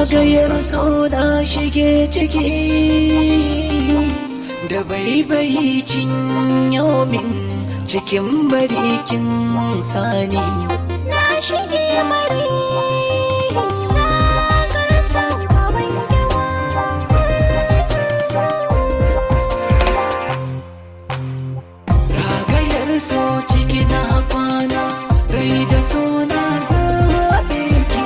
ragayar so na shige ciki da baibayi kin yomin cikin barikin sani na shige mari sakar san baban yawa ragayar so ciki na kwana rai da so na zaɓe ki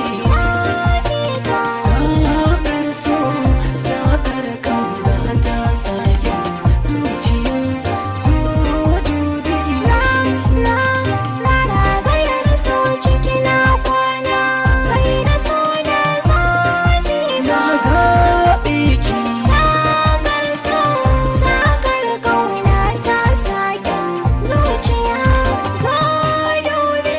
Sakar so, sakar kauna ta sake zuciya, so dubi. na na ragayar so ciki na kwana rai da so na zafi Na zaɓe ki, sakar so sakar kauna ta sake zuciya zo dubi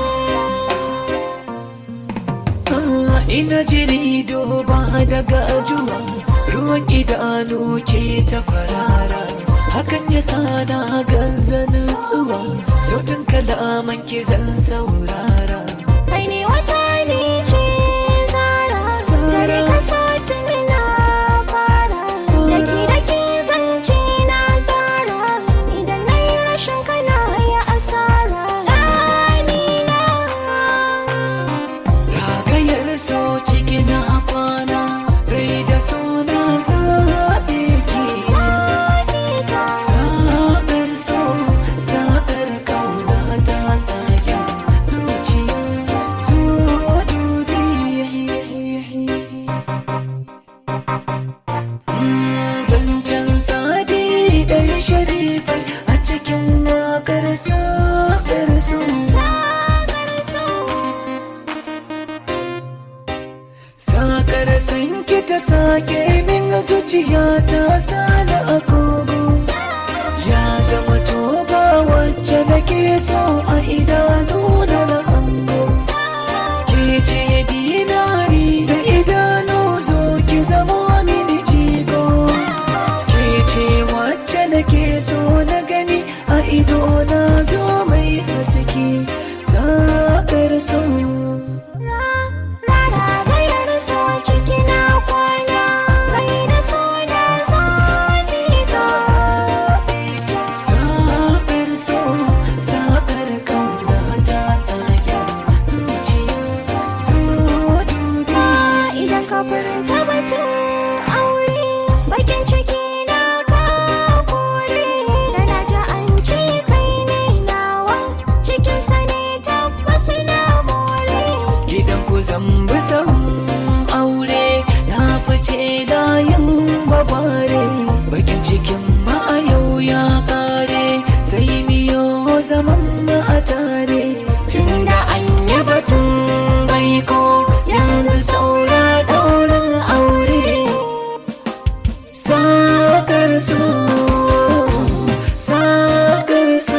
Ah, ina jiri duba daga ajuwa, ruwan idanu ke ta kwarara. Hakan ya sa na gazanin zuwa, sautin kalaman ki zan saurara. kai ne wata ne ce zara dare ka satin na fara daki daki zance na zara idan na yi rashin kana ya asara tsani na Ragayar so ciki na kwana, rai da so na zaɓe ki. Sa'ar so, sa'ar kauna ta sake zuciya, so dubi. Zancen sadi ɗaya sharifai a cikin waƙar sa'ar so. Sagar so Sakar san ki ta sake min zuciya ta sada agogo Ya zama toba wacce nake so a idanu na na hango Ke ce dinari da idanu zo ki zama mini jigo Ke ce wacce nake so na gani a ido na zo mai haske Sakar so Ragayar so ciki na kwana rai da so na zafi ka Sakar so, sakar kauna ta sake zuciya, so dubi. idan ka furta batun aure bakin ciki na ka kore da na ji an ce kai ne nawa cikin sa ne tabbas na more Gidan ku zambi san aure na fice da yin babare. Bakin cikin ma a yau ya kare, sai miyo zaman ma a tare. Tunda an yi batun baiko, yanzu saura daurin aure. Sakar so, sakar so.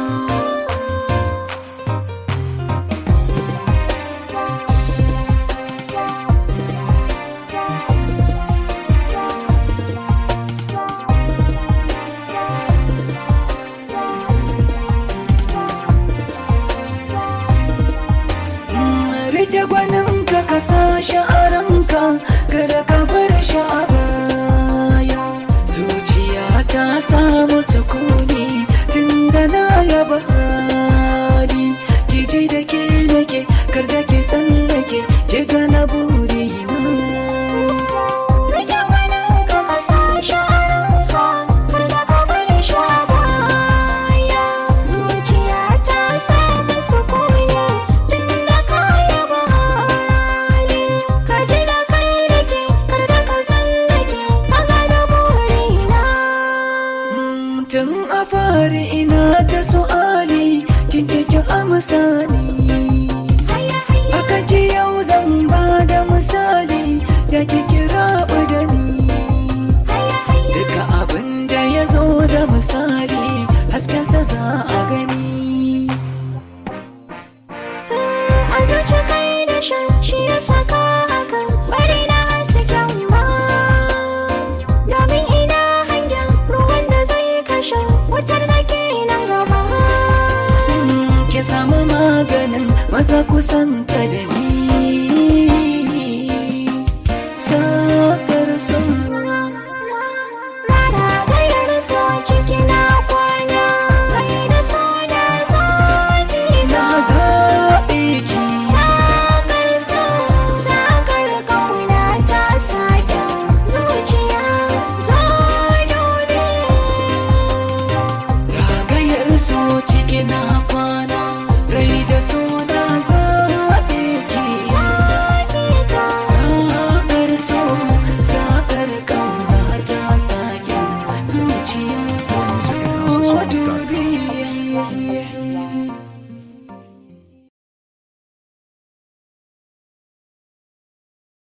rike gwanin ka ka sa shi a ranka kada ka bar shi a baya zuciya ta samu sukuni tun da na yaba hali ki ji da ke nake kar da ke tsallake ki gana buri Rike wani ka ka sa shi a ranka kar da ka bari shi a baya zuciya ta samu sukuni tun da ka yaba hali ka ji da kai rike kar da ka tsallake ka gane burina tun a fari ina ta su'ali kin ki amsa ni Haya haya Aka ki yau zan ba da misali da ki kira da ni haya haya Duka abin da ya zo da misali haskensa za a gani a zuci kai da shan shi ya saka hakan bari na hasken ma domin ina hangen ruwan da zai kashe wutar da ke nan gaba Ki samu maganin maza kusanta da ni